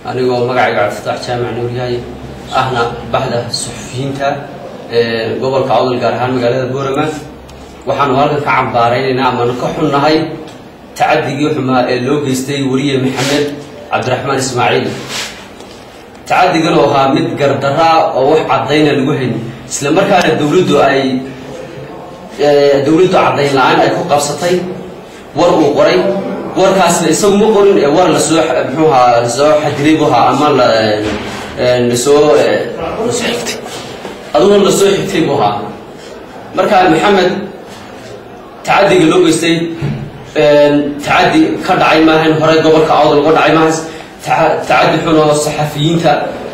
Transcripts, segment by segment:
anigoo magacayga cabdifataax jaamac nuuryahay ahna baxda suxufiyiinta gobolka awdal gaar ahaan magaalada boorama waxaanu halkan ka cambaaraynaynaa amaanu ka xunnahay tacadigii xumaa ee loo geystay weriye maxamed cabdiraxmaan ismaaciil tacadigan oo ahaa mid gardaraa oo wax caddayna lagu hayn isla markaana dowladdu ay dowladdu caddayn la-aan ay ku qabsatay war uu qoray warkaasna isagu ma qorin ee war lasoo muxuu ahaa lasoo xadiray buu ahaa ama la lasoo aduguna lasoo xigtay buu ahaa marka maxamed tacadiga loo geystay tacadi ka dhacay maahan hore gobolka awdal uga dhacay maahan tacadi xun oo saxafiyiinta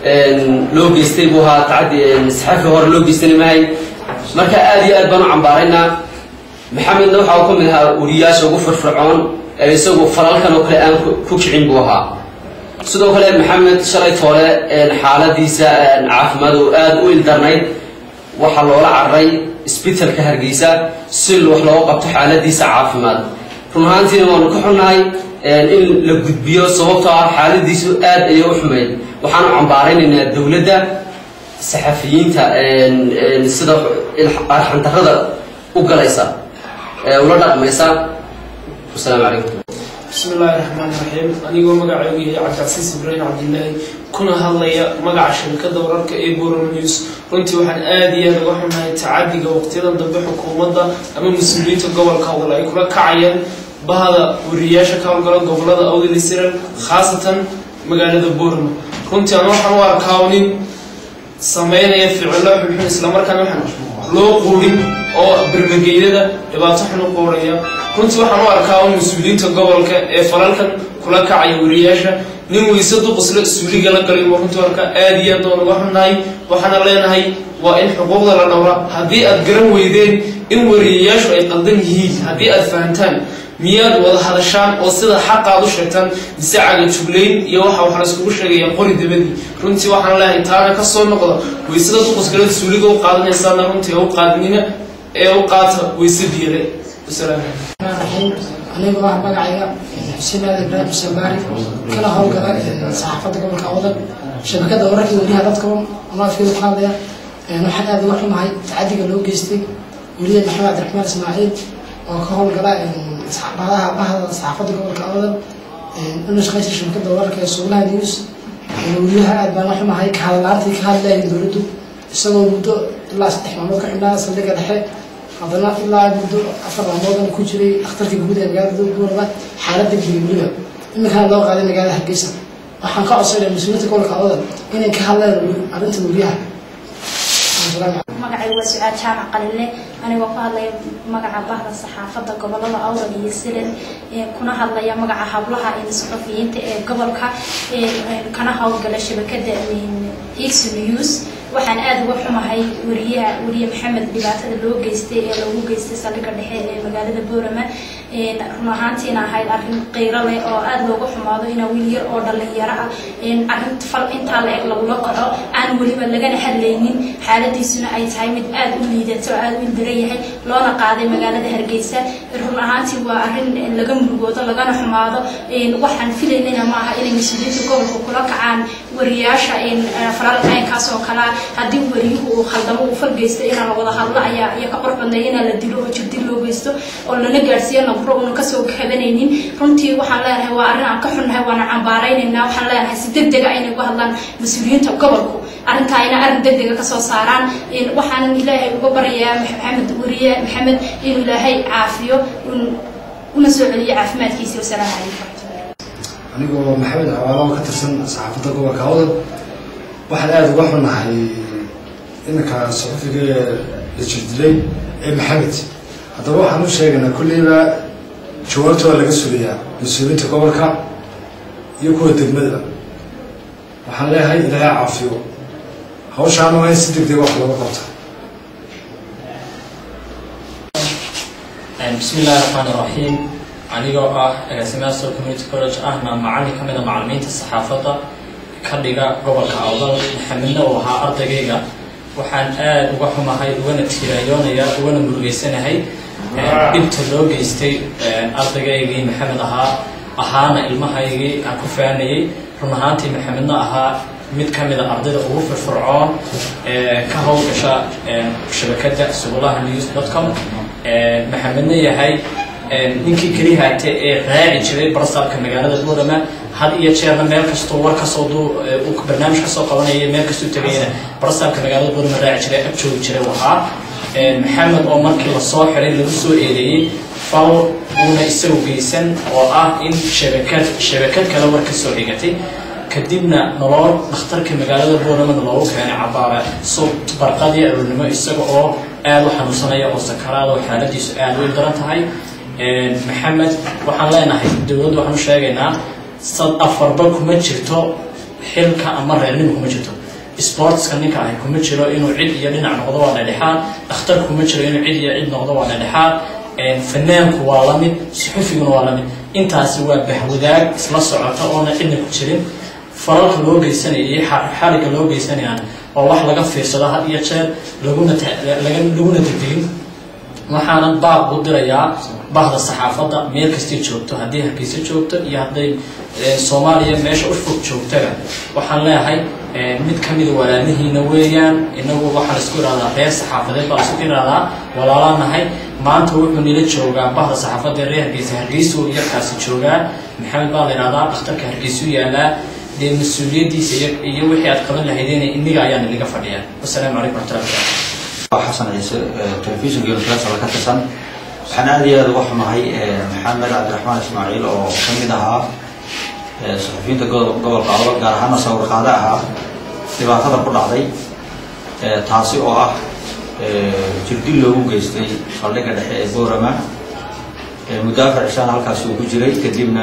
loo geystay buu ahaa tacadi saxafi hore loo geystana maahay marka aada iyo aad baan u cambaaraynaa maxamedna waxa uu ka mid ahaa weriyaasha ugu firfircoon ee isagu falalkan oo kale aan ku kicin buu ahaa sidoo kale maxamed shalay toole xaaladiisa caafimaad oo aada u ildarnayd waxaa loola cararay isbitalka hargeysa si wax looga qabto xaaladiisa caafimaad run ahaantiina waanu ka xunnahay in la gudbiyo sababtoo ah xaaladiisu aad ayay u xumayd waxaanu cambaaraynaynaa dowladda saxafiyiinta sida arxandarrada u galaysa ee ula dhaqmaysa wasalaamu calaykum bismi illaahi raxmaan raxiim anigoo magacaygu yahay cabdicasiis ibraahim cabdilaahi kuna hadlaya magaca shabakada wararka ee borom news runtii waxaan aada iyo aada uga xunahay tacadiga waqtiyadan dambe xukuumadda ama mas-uuliyiinta gobolka awdal ay kula kacayaan bahda wariyayaasha ka howlgala gobolada awdal isiral khaasatan magaalada borama runtii aan waxaan u arkaa nin sameynaya ficilo xunxun islamarkaana waxaan loo quurin oo bermageydada dhibaato xun u quuraya runtii waxaan u arkaa un mas-uuliyiinta gobolka ee falalkan kula kacaya wariyayaasha nin weyse duqusle suuliga la galay waa runtii arkaa aada iyo aad baan uga xunnahay waxaana leenahay waa in xuquuqda la dhowra haddii aad garan weydeen in wariyayaashu ay qaldan yihiin haddii aad fahantaan miyaad wada hadashaan oo sida xaqaad u sheegtaan mise caga juglayn iyo waxa wax layskugu sheegaya qori dabadii runtii waxaan leeyahay taana ka soo noqda weysada duqusgalada suuliga u qaadanaysaana runtii u qaadnina ee u qaata weyse biyale wasalaam anigu ah magacayga xuseen aad ibraahim samaari kana howlgala saxaafadda gobolka awdal shabakada wararka weliyaha dadka amaafkeeda ku hadlaya waxaan aada uga xumahay tacadiga loo geystay weliya maxamed cabdiraxmaan ismaaciil oo ka howlgala badaha bahda saxaafadda gobolka awdal una shaqaysa shabakada wararka ee suulaha news weliyaha aad baan uga xumahay ka hadlaantii ka hadlayay dowladdu isagoo muddo ilaa saddex maalmood ka xidhnaa saldhiga dhexe haddana ilaa muddo afar maalmoodan ku jiray dhakhtarka guud ee magaalada boorama xaaladda geliweliba iminkana loo qaaday magaalada hargeysa waxaan ka codsanaya mas-uuliyiinta gobolka awdal inay ka hadlaan arrinta weliyaha magacay waa su-aal jaamac qalile anigoo ku hadlaya magaca bahda saxaafadda gobolada awdal iyo silan kuna hadlaya magaca hablaha saxufiyiinta ee gobolka kana howlgala shabakada higson news waxaan aada uga xumahay wariyaha weriye maxamed dhibaatada loo geystay ee lagu geystay saldhigga dhexe ee magaalada boorama run ahaantiina ahayd arrin qiiro leh oo aada looga xumaado inaa wiil yar oo dhalinyaro ah arrin fal intaa la eg lagula kaco aan weliba lagana hadlaynin xaaladiisuna ay tahay mid aada u liidato oo aada u ildaran yahay loona qaaday magaalada hargeysa run ahaantii waa arrin laga murugoodo lagana xumaado waxaan filaynana ma aha inay mas-uuliyiinta gobolka kula kacaan wariyaasha falalka inkaas oo kalea haddii wariyuhu uu khaldamo uu fal geysto inaa la wada hadlo ayaa iyo ka qurux badnay inaa la dilo oo jirdil loo geysto oo lana gaadhsiiyo nabro una kasoo kabanaynin runtii waxaan leenahay waa arrin aan ka xunnahay waana cambaaraynaynaa waxaan leenahay si deg dega inay uga hadlaan mas-uuliyiinta gobolku arrintaa ina arrin deg dega kasoo saaraan waxaanan ilaahay uga baryayaa maxamed weriye maxamed inuu ilaahay caafiyo una soo celiyo caafimaadkiisa wasalaamu calaykum anigoo maxamed cawaalo ka tirsan saxaafadda gobolka awdal waxaan aada uga xunahay iminka saxufiga la jirdilay ee maxamed haddaba waxaan u sheegaynaa kulleyba jawaabta waa laga sugayaa mas-uuliyiinta gobolka iyo kuwa degmadaba waxaan leeyahay ilaahay caafiyo hawshaana waa in si deg deg wax looga qabta bismi illaahi raxmaan iraxiim anigoo ah agaasimaha sol community college ahna macallin ka mid a macallimiinta saxaafadda ka dhiga gobolka awdal maxamedna uu ahaa ardaygayga waxaan aada uga xumahay ugana tiirayoonaya ugana murugeysanahay dhibta loo geystay ardaygaygii maxamed ahaa ahaana ilmahaygii aan ku faanayey run ahaantii maxamedna ahaa mid ka mid a ardayda ugu firfircoon ee ka howlgasha shabakadda subulaha news dot com maxamedna yahay ninkii keliya haate ee raaci jiray barsaabka magaalada buurama had iyo jeerna meel kastoo war kasoo du uu barnaamij kasoo qabanaya meel kastuu tegayna barsaabka magaalada buurama raaci jiray ag joogi jiray waxaa maxamed oo markii lasoo xiray lagu soo eedeeyey fal uuna isagu geysan oo ah in shabakad shabakad kale war kasoo xigatay kadibna nolol dhakhtarka magaalada booramana loogu keenay cabaara sub barqadii aroornimo isaga oo aada u xanuunsanaya oo sakaraada oo xaaladiisu aada u daran tahay maxamed waxaan leenahay dowladda waxaan u sheegaynaa sad afarba kuma jirto xilka ama reernimo kuma jirto sportska ninka ahi kuma jiro inuu cid iyo dhinac noqdo waa dhedhexaad dhakhtar kuma jiro inuu cid iyo cid noqdo waa dhedhexaad fanaanku waa lamid suxufiguna waa lamid intaasi waa bahwadaag isla socota oona cidna ku jirin falalka loo geysanaya iyo xariga loo geysanayaan waa wax laga fiirsado had iyo jeer laguna laguna degdegin waxaanan baaq u dirayaa bahda saxaafadda meel kastay joogto haddii hargeysa joogto iyo hadday soomaaliya meesha u fog joogtaga waxaan leeyahay mid ka mida walaalihiina weeyaan inagu waxaan isku ihahdaa reer saxaafadeed baan isku ihahdaa walaalaanahay maanta wuxuu nila joogaa bahda saxaafadda reer hargeysa hargeysu yarkaasi joogaa maxamed baa la ihahdaa dhakhtarka hargeysu yaalaa dee mas-uuliyaddiisa iyo wixii aad qaban lahaydeen inniga ayaan inaga fadhiyaa wasalaamu calaykum waraxmatullahi wabarakatu xasan ciise telefishinka universal ka tirsan waxaan aada iyo aada uga xumahay maxamed cabdiraxmaan ismaaciil oo ka mid ahaa saxufiyiinta gobolka awal gaar ahaana sawirqaade ahaa dhibaatada ku dhacday taasi oo ah jirdil loogu geystay saldhigga dhexe ee boorama muddo afar cishaan halkaasi uu ku jiray kadibna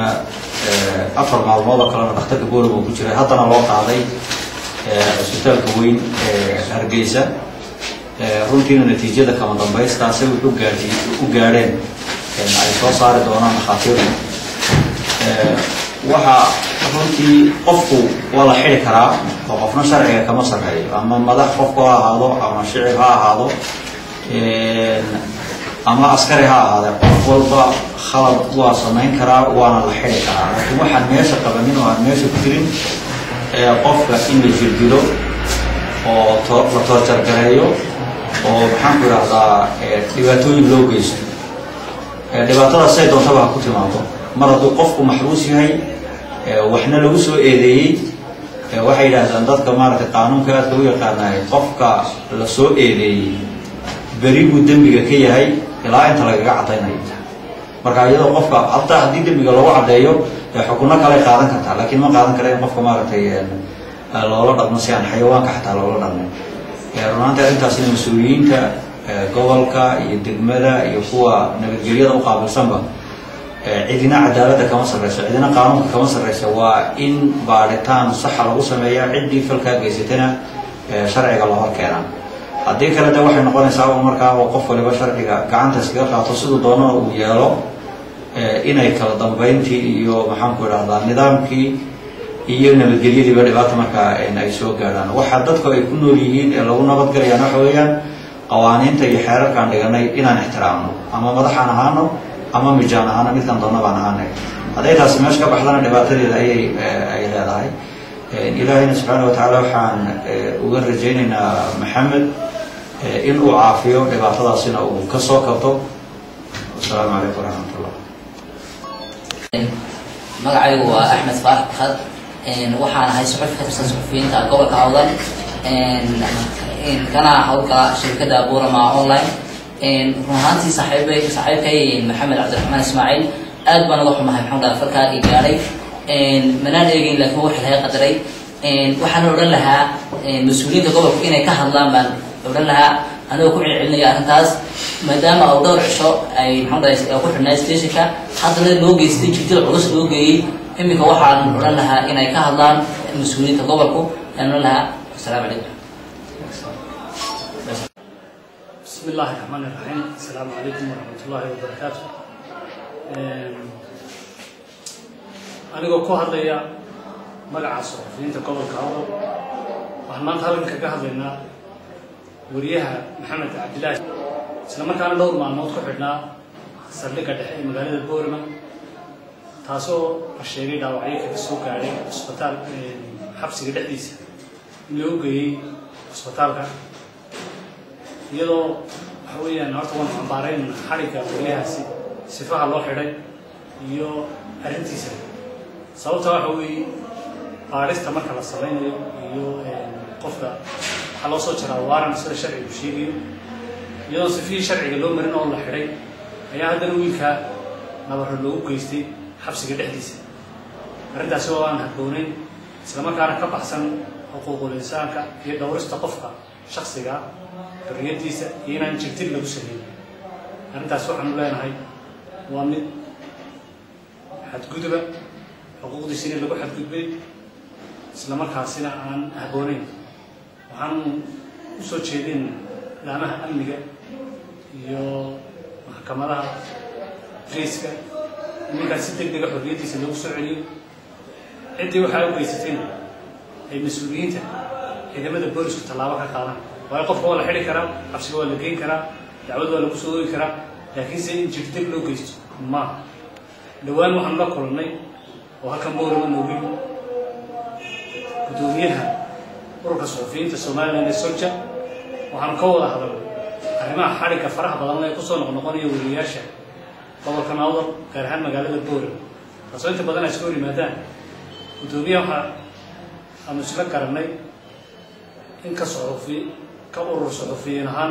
afar maalmood oo kalena dhakhtarka boorama uu ku jiray haddana loo qaaday cisbitaalka weyn ee hargeysa runtiina natiijada kama dambaystaasi wuxuu gaadhi u gaadheen ay soo saari doonaan dhakhaatiirtu waxaa runtii qofku waa la xidi karaa oo qofna sharciga kama sarreeyo ama madax qofku ha ahaado ama shicib ha ahaado ama askari ha ahaade qof walba khalad waa samayn karaa waana la xidi karaa laakiin waxaan meesha qabanin oo aan meesha ku jirin qofka in la jirdilo oo la toorjargareeyo oo maxaan ku idhahdaa dhibaatooyin loo geysto dhibaatadaas say doontaba ha ku timaado mar hadduu qofku maxbuus yahay waxna lagu soo eedeeyey waxay yidhaahdaan dadka maaragtay qaanuunka aadka u yaqaanaay qofka la soo eedeeyey beri buu dembiga ka yahay ilaa inta lagaga caddaynayo marka iyadoo qofka hataa haddii dembiga lagu caddeeyo xukunno kale qaadan kartaa laakiin ma qaadan kara in qofka maaragtay loola dhaqmo si aan xayawaanka xataa loola dhaqmin runaanti arrintaasina mas-uuliyiinta gobolka iyo degmada iyo kuwa nabadgelyada u qaabilsanba cidina cadaaladda kama sarreyso cidina qaanuunka kama sarreysa waa in baadhitaan saxa lagu sameeya ciddii falkaa geysatana sharciga loo hor keenaa haddii kale de waxay noqonaysaa un markaa oo qof waliba sharciga gacanta iskaga qaato siduu doonana uu yeelo inay kala dambeyntii iyo maxaanku idhahdaa nidaamkii iyo nabadgelyadiiba dhibaata markaa ay soo gaadhaan waxaa dadku ay ku nool yihiin ee lagu nabadgalayaan waxa weeyaan qawaaniinta iyo xeerarkaan dhiganay inaan ixtiraamno ama madaxaan ahaano ama mijaan ahaano midkan doona baan ahaanay hadday taasi meesha ka baxdana dhibaatadeeda ayay ay leedahay ilaahayna subxaana watacaala waxaan uga rajaynaynaa maxamed in uu caafiyo dhibaatadaasina uu ka soo kabto wasalaamu calaykum waraxmatullah magacaygu waa axmed faarax bakad waxaan ahay suxufi ka tirsan suxufiyiinta gobolka awdan kana howlgala shirkadda burama online run ahaantii saaxiibay saaxiibkay maxamed cabdiraxmaan ismaaciil aad baan uga xumahay maxaan dhaha falkaa i gaadhay manaan eegeyn laakiin waxa laga qadaray waxaan odhan lahaa mas-uuliyiinta gobolka inay ka hadlaan baan odhan lahaa anigoo ku celcelinaya arrintaas maadaama uu dhowr cisho ay maxaan dhahay ku xidhnaa stationka haddana loo geystay jirdil culus loo geeyey iminka waxaan odhan lahaa inay ka hadlaan mas-uuliyiinta gobolku ayaan odhan lahaa asalaamu calaykum بسم الله الرحمن الرحيم السلام عليكم ورحمة الله وبركاته anigoo ku hadlaya magaca suxufiyiinta gobolka awdal waxaan maanta halkan kaga hadlaynaa wariyaha maxamed cabdilaahi isla markaana dhowr maalmood ku xidhnaa saldhigga dhexe ee magaalada boorama taasoo la sheegay dhaawacyo kaga soo gaadhay cusbitaal xabsiga dhexdiisa in loo geeyey cusbitaalka iyadoo waxa weeyaan horta waan cambaarayn xadhigga wariyahaasi sifaha loo xidhay iyo arrintiisa sababta waxa weeye baadhista marka la samaynayo iyo qofka waxaa loo soo jaraa waaran sida sharcigu sheegayo iyadoo sifihii sharciga loo marin oo la xidhay ayaa haddana wiilkaa nabaro loogu geystay xabsiga dhexdiisa arrintaasi oo aan habboonayn islamarkaana ka baxsan xuquuqul insaanka iyo dhowrista qofka shaksiga xorriyaddiisa iyo inaan jirtin lagu sameyn arrintaas waxaanu leenahay waa mid xadguduba xuquuqdiisina lagu xadgudbay islamarkaasina aan habboonayn waxaanu usoo jeedin laamaha amniga iyo maxkamadaha riiska iminkaas si deg dega xorriyaddiisa loogu soo celiyo ciddii waxaa u geysatayna ay mas-uuliyiinta ciidamada boolisku tallaabo ka qaadaan waayo qofka waa la xidhi karaa xabsiga waa la geyn karaa dacwad waa lagu soo oogi karaa laakiinse in jirdeg loo geysto maaha dhowaan waxaanu la kulannay oo halkan boorama noogi guddoomiyaha ururka suxufiyiinta somalilan ee solja waxaanu ka wada hadalnay arrimaha xadhigga faraha badan ee kusoo noqnoqonaya weriyayaasha gobolka nawdal gaar ahaan magaalada boorama taasoo inta badan ay iska hor yimaadaan guddoomiyaha waxaa aanu isla garannay in ka suxufi ka urur suxufiyiin ahaan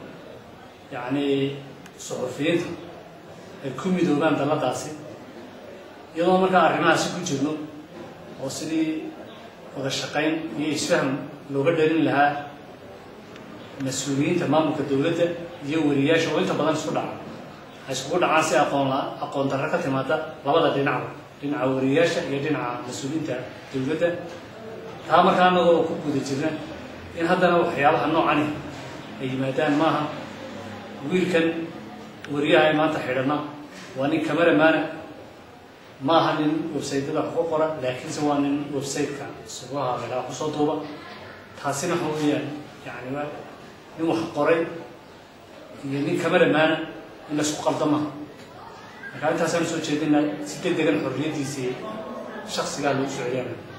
yacni suxufiyiinta ay ku midoobaan dalladaasi iyadoo markaa arrimahaasi ku jirno oo sidii wada shaqayn iyo isfahm looga dhalin lahaa mas-uuliyiinta maamulka dowladda iyo weriyaasha oo inta badan isku dhaca ay iskugu dhacaan si aqoon la aqoon darro ka timaada labada dhinacba dhinaca weriyaasha iyo dhinaca mas-uuliyiinta dowladda taa markaa anagoo ku guda jirna in haddana waxyaabaha noocani ay yimaadaan maaha wiilkan weriyaha ay maanta xidhana waa nin cameramaana ma aha nin websaytyada wax ku qora laakiinse waa nin websiteka sugaha meelaha kusoo duuba taasina waxa weeyaan yani waa nin wax qoray iyo nin cameramaana in la isku qalda maha marka intaasaan soo jeedina si deg degan xorriyaddiisii shaksigaa lagu soo celiyana